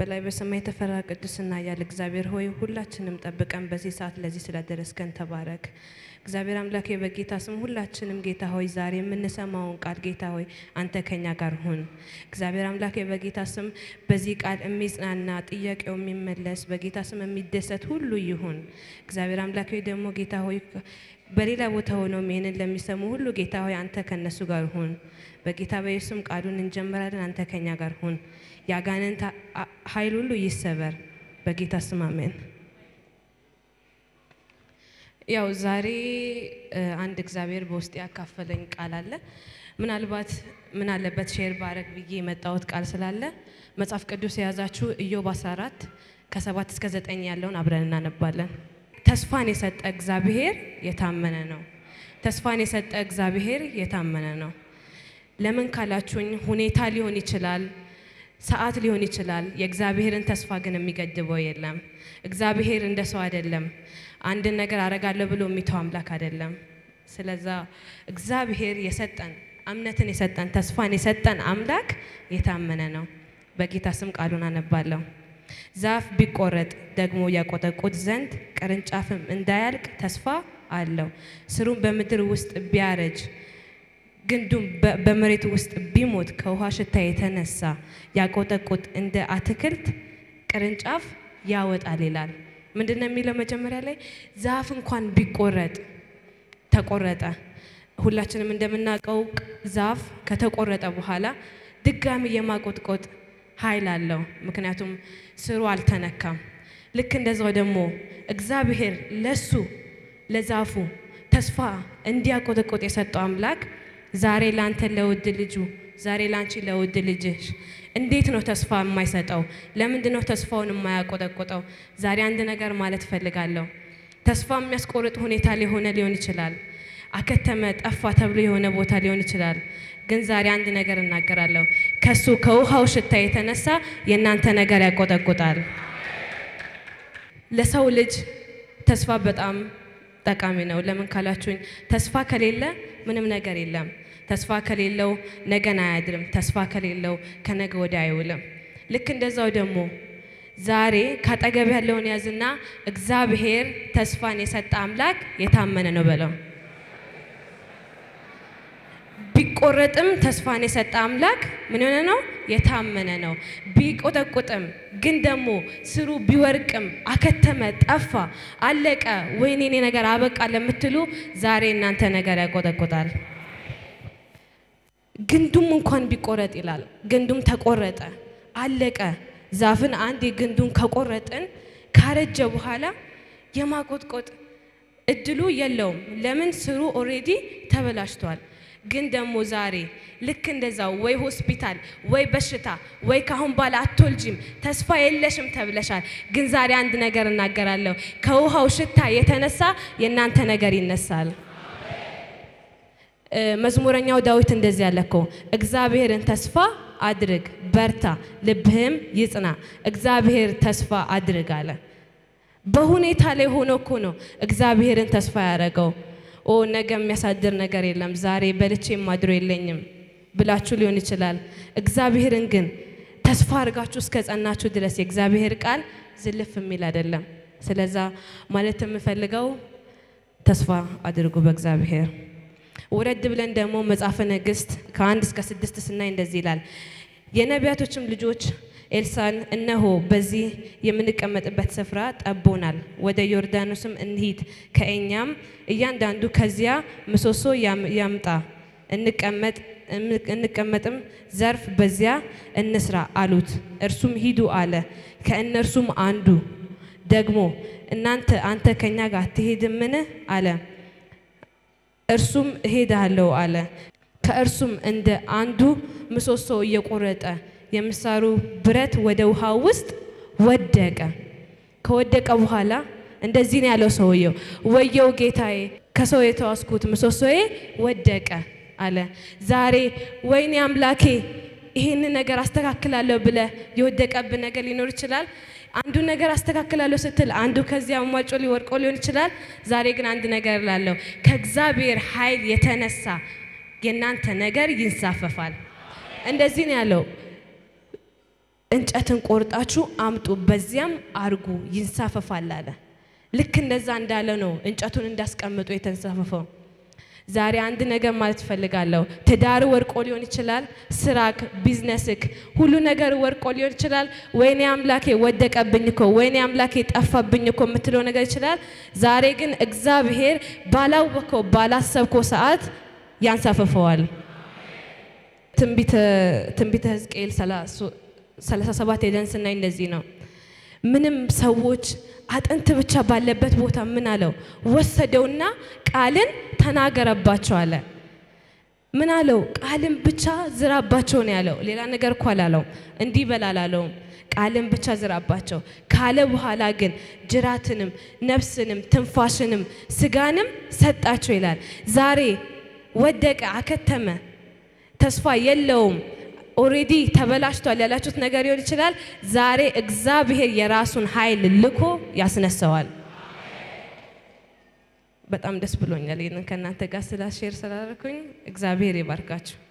በላይ በሰማይ የተፈራ ቅዱስና ያለ እግዚአብሔር ሆይ ሁላችንም ጠብቀን በዚህ ሰዓት ለዚህ ስለደረስከን ተባረክ። እግዚአብሔር አምላክ በጌታ ስም ሁላችንም ጌታ ሆይ ዛሬ የምንሰማውን ቃል ጌታ ሆይ አንተ ከኛ ጋር ሁን። እግዚአብሔር አምላክ በጌታ ስም በዚህ ቃል የሚጽናና ጥያቄው የሚመለስ በጌታ ስም የሚደሰት ሁሉ ይሁን። እግዚአብሔር አምላክ ሆይ ደግሞ ጌታ ሆይ በሌላ ቦታ ሆነው ይህንን ለሚሰሙ ሁሉ ጌታ ሆይ አንተ ከነሱ ጋር ሁን። በጌታ በኢየሱስም ቃሉን እንጀምራለን። አንተ ከኛ ጋር ሁን። የአጋንንት ኃይል ሁሉ ይሰበር በጌታ ስም አሜን። ያው ዛሬ አንድ እግዚአብሔር በውስጥ ያካፈለኝ ቃል አለ። ምናልባት ምን አለበት ሼር ባረግ ብዬ የመጣሁት ቃል ስላለ መጽሐፍ ቅዱስ የያዛችሁ ኢዮብ 14 ከሰባት እስከ ዘጠኝ ያለውን አብረን እናነባለን። ተስፋን የሰጠ እግዚአብሔር የታመነ ነው። ተስፋን የሰጠ እግዚአብሔር የታመነ ነው። ለምን ካላችሁኝ ሁኔታ ሊሆን ይችላል፣ ሰዓት ሊሆን ይችላል። የእግዚአብሔርን ተስፋ ግን የሚገድበው የለም። እግዚአብሔር እንደ ሰው አይደለም። አንድን ነገር አረጋለሁ ብሎ የሚተው አምላክ አይደለም። ስለዛ እግዚአብሔር የሰጠን እምነትን የሰጠን ተስፋን የሰጠን አምላክ የታመነ ነው። በጌታ ስም ቃሉን አነባለሁ። ዛፍ ቢቆረጥ ደግሞ ያቆጠቁጥ ዘንድ ቅርንጫፍም እንዳያልቅ ተስፋ አለው። ስሩም በምድር ውስጥ ቢያረጅ ግንዱም በመሬት ውስጥ ቢሞት ከውሃ ሽታ የተነሳ ያቆጠቁጥ እንደ አትክልት ቅርንጫፍ ያወጣል ይላል። ምንድን ነው የሚለው? መጀመሪያ ላይ ዛፍ እንኳን ቢቆረጥ ተቆረጠ። ሁላችንም እንደምናውቀው ዛፍ ከተቆረጠ በኋላ ድጋሚ የማቆጥቆጥ ኃይል አለው። ምክንያቱም ስሩ አልተነካም። ልክ እንደዛው ደግሞ እግዚአብሔር ለሱ ለዛፉ ተስፋ እንዲያቆጠቆጥ የሰጠው አምላክ ዛሬ ላንተ ለውድ ልጁ ዛሬ ላንቺ ለውድ ልጅሽ እንዴት ነው ተስፋ የማይሰጠው? ለምንድን ነው ተስፋውን የማያቆጠቆጠው? ዛሬ አንድ ነገር ማለት እፈልጋለሁ። ተስፋ የሚያስቆርጥ ሁኔታ ሊሆነ ሊሆን ይችላል። አከተመ፣ ጠፋ ተብሎ የሆነ ቦታ ሊሆን ይችላል። ግን ዛሬ አንድ ነገር እናገራለሁ። ከሱ ከውሃው ሽታ የተነሳ የእናንተ ነገር ያቆጠቁጣል። ለሰው ልጅ ተስፋ በጣም ጠቃሚ ነው። ለምን ካላችሁኝ ተስፋ ከሌለ ምንም ነገር የለም። ተስፋ ከሌለው ነገን አያድርም። ተስፋ ከሌለው ከነገ ወዲያ አይውልም። ልክ እንደዛው ደግሞ ዛሬ ካጠገብ ያለውን ያዝና እግዚአብሔር ተስፋን የሰጠ አምላክ የታመነ ነው በለው። ቢቆረጥም ተስፋን የሰጠ አምላክ ምን የሆነ ነው? የታመነ ነው። ቢቆጠቁጥም ግን ደግሞ ስሩ ቢወርቅም አከተመ፣ ጠፋ፣ አለቀ፣ ወይኔ እኔ ነገር አበቃ ለምትሉ ዛሬ እናንተ ነገር ያቆጠቁጣል። ግንዱም እንኳን ቢቆረጥ ይላል። ግንዱም ተቆረጠ፣ አለቀ። ዛፍን አንድ ግንዱን ከቆረጥን ካረጀ በኋላ የማቆጥቆጥ እድሉ የለውም። ለምን? ስሩ ኦሬዲ ተበላሽቷል። ግን ደግሞ ዛሬ ልክ እንደዛው ወይ ሆስፒታል ወይ በሽታ ወይ ካሁን በኋላ አትወልጂም ተስፋ የለሽም ተብለሻል። ግን ዛሬ አንድ ነገር እናገራለሁ። ከውሃው ሽታ የተነሳ የእናንተ ነገር ይነሳል። መዝሙረኛው ዳዊት እንደዚህ ያለ እኮ እግዚአብሔርን ተስፋ አድርግ፣ በርታ፣ ልብህም ይጽና። እግዚአብሔር ተስፋ አድርግ አለ። በሁኔታ ላይ ሆኖ እኮ ነው እግዚአብሔርን ተስፋ ያደረገው። ኦ ነገ የሚያሳድር ነገር የለም፣ ዛሬ በልቼ ማድሮ የለኝም ብላችሁ ሊሆን ይችላል። እግዚአብሔርን ግን ተስፋ አድርጋችሁ እስከ ጸናችሁ ድረስ የእግዚአብሔር ቃል ዝልፍ የሚል አይደለም። ስለዛ ማለት የምፈልገው ተስፋ አድርጉ በእግዚአብሔር። ወረድ ብለን ደግሞ መጽሐፈ ነገሥት ከአንድ እስከ ስድስት ስናይ እንደዚህ ይላል። የነቢያቶችም ልጆች ኤልሳን እነሆ በዚህ የምንቀመጥበት ስፍራ ጠቦናል፣ ወደ ዮርዳኖስም እንሂድ፣ ከእኛም እያንዳንዱ ከዚያ ምሰሶ ያምጣ፣ እንቀመጥም ዘርፍ በዚያ እንስራ አሉት። እርሱም ሂዱ አለ። ከእነርሱም አንዱ ደግሞ እናንተ አንተ ከኛ ጋር አትሄድምን አለ። እርሱም እሄዳለሁ አለ። ከእርሱም እንደ አንዱ ምሰሶ እየቆረጠ የምሳሩ ብረት ወደ ውሃ ውስጥ ወደቀ። ከወደቀ በኋላ እንደዚህ ነው ያለው ሰውየው፣ ወየው ጌታዬ፣ ከሰው የተዋስኩት ምሰሶዬ ወደቀ አለ። ዛሬ ወይኔ አምላኬ ይህንን ነገር አስተካክላለሁ ብለ የወደቀብን ነገር ሊኖር ይችላል። አንዱ ነገር አስተካክላለሁ ስትል አንዱ ከዚያ ሟጮ ሊወርቆ ሊሆን ይችላል። ዛሬ ግን አንድ ነገር ላለው ከእግዚአብሔር ኃይል የተነሳ የእናንተ ነገር ይንሳፈፋል። እንደዚህ ነው ያለው እንጨትን ቆርጣችሁ አምጡ፣ በዚያም አርጉ ይንሳፈፋል አለ። ልክ እንደዛ እንዳለ ነው እንጨቱን እንዳስቀምጡ የተንሳፈፈው። ዛሬ አንድ ነገር ማለት እፈልጋለሁ። ትዳር ወርቆ ሊሆን ይችላል። ስራክ፣ ቢዝነስክ፣ ሁሉ ነገር ወርቆ ሊሆን ይችላል። ወይኔ አምላኬ ወደቀብኝ እኮ ወይኔ አምላኬ ጠፋብኝ እኮ የምትለው ነገር ይችላል። ዛሬ ግን እግዚአብሔር ባላወቀው ባላሰብከው ሰዓት ያንሳፈፈዋል። ትንቢተ ሕዝቅኤል 37 ሄደን ስናይ እንደዚህ ነው። ምንም ሰዎች አጥንት ብቻ ባለበት ቦታ ምን አለው ወሰደውና ቃልን ተናገረባቸው አለ። ምን አለው? ቃልን ብቻ ዝራባቸው ነው ያለው። ሌላ ነገር እኮ አላለው። እንዲህ በል አላለውም። ቃልን ብቻ ዝራባቸው ካለ በኋላ ግን ጅራትንም፣ ነፍስንም፣ ትንፋሽንም ስጋንም ሰጣቸው ይላል። ዛሬ ወደቀ፣ አከተመ፣ ተስፋ የለውም ኦሬዲ ተበላሽቷል ያላችሁት ነገር ሊሆን ይችላል። ዛሬ እግዚአብሔር የራሱን ኃይል ልኮ ያስነሳዋል። በጣም ደስ ብሎኛል ይህንን ከእናንተ ጋር ስላሼር ስላደረኩኝ። እግዚአብሔር ይባርካችሁ።